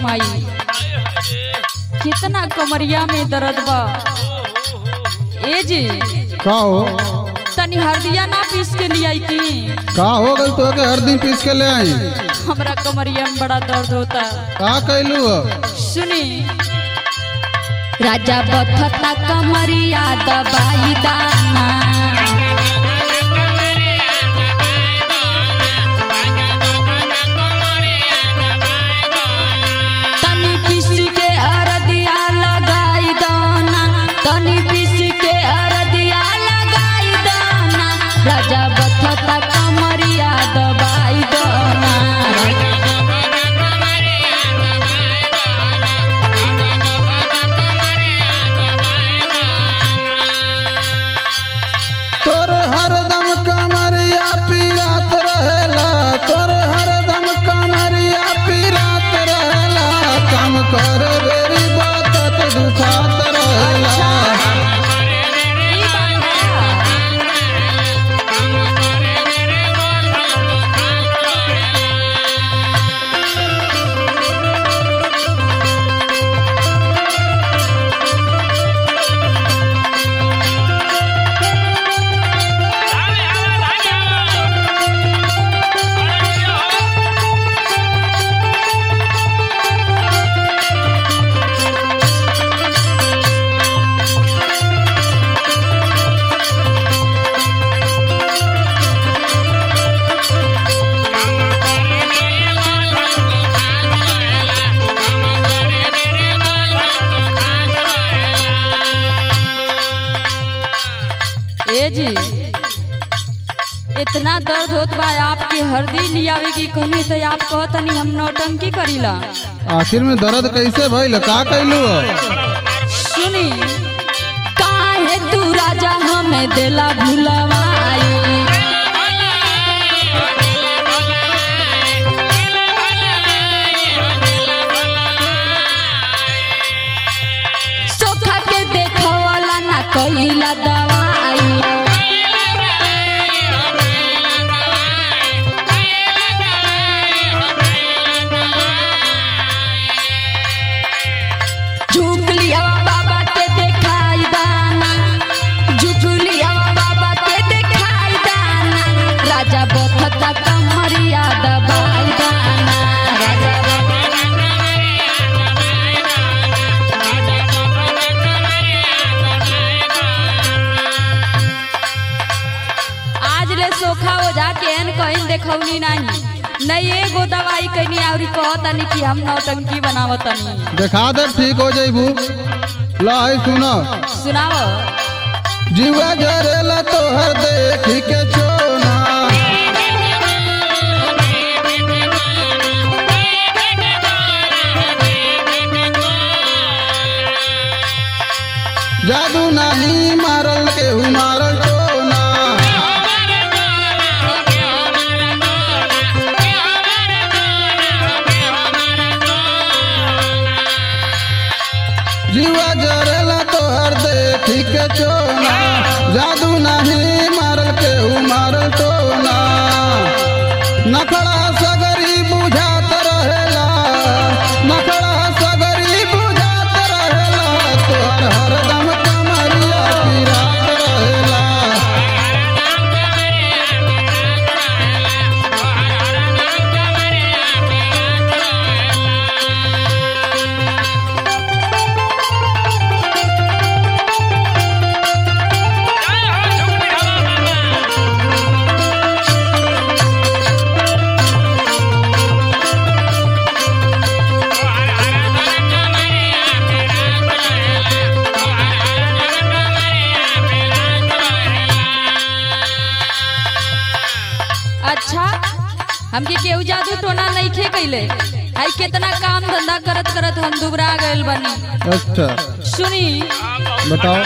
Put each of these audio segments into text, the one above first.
माई कितना कमरिया में दर्द बा ए जी का हो तनी हरदिया ना पीस के लिया की का हो गई तो के हर दिन पीस के ले आई हमरा कमरिया में बड़ा दर्द होता का कैलू हो सुनी राजा बथता कमरिया दबाई दाना तनी पीस के अरदिया लगाई दाना तनी पीस के अरदिया लगाई दाना राजा बथता कमरिया दबाई दाना तोर हरदम कमरिया पीरात रहेला तोर हरदम कमरिया पीरात रहेला काम कर बेरी बात दुखात रहेला ई बात है। ए जी इतना दर्द होत बा आपके हरदी लियावे की कहनी तो आप कहतनी हम नौटंकी करीला आखिर में दर्द कैसे भइल का कैलू हो सुनी काहे तू राजा हमें देला भुलवाई सोखा के देखवाला ना कहिला दवाई झुक लिया बाबा के देखाई दाना झुक लिया बाबा के देखाई दाना राजा बथता कमरिया दबाई दाना राजा आज ले सोखा हो जाके एन कहीं देखौनी नहीं नहीं एगो दवाई कहीं और कहतनी कि हम नौटंकी बनावतनी देखा दे ठीक हो जइबू लाई सुनो सुनाओ जीवा जरेला तोहर देखी के चोना जादू नाही मारल केहू मारल चोना जीवा जरेला तोहर देखी के चोना जादू नहीं मारल केहू मारल टोना नखड़ा सगरी बुझात रहेला नखड़ा सगरी बुझात रहेला तोहर हरदम कमरिया पिरात रहेला अच्छा हमके केहू जादू टोना नहीं खे कैले आई कितना काम धंधा करत करत हम दुबरा गइल बनी अच्छा सुनी बताओ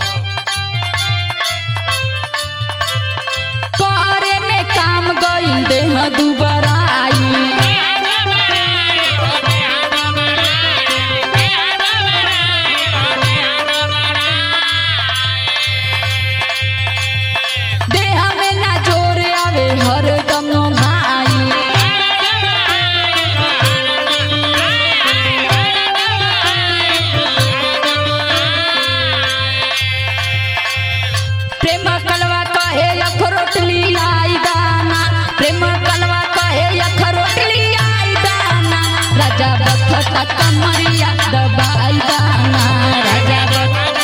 करे में काम गइल देह दुबरा आई देह में ना जोर आवे हरदम भाई प्रेम कलवा कहे अखरोट लियाई दाना प्रेम कलवा कहे अखरोट लियाई दाना राजा बखता कमरिया दबाई दाना राजा बख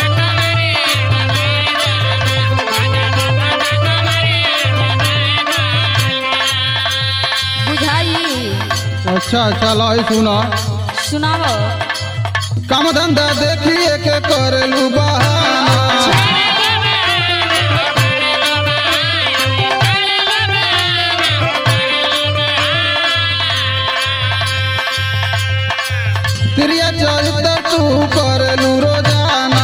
बुझाई अच्छा अच्छा लाई सुना सुनाओ काम धंधा देखिए के करेलू बहाना प्रिय चरित्र तू करेलू रोजाना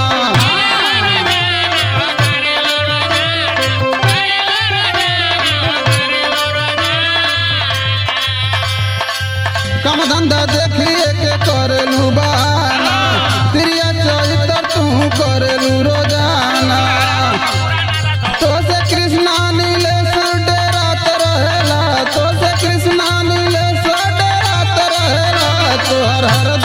काम धंधा देखिए के करेलू बहाना प्रिय चरित्र तू करेलू रोजाना तो से कृष्णा नीले डेरात रहेला तो से कृष्णा नीले डेरात रहेला तोहर हर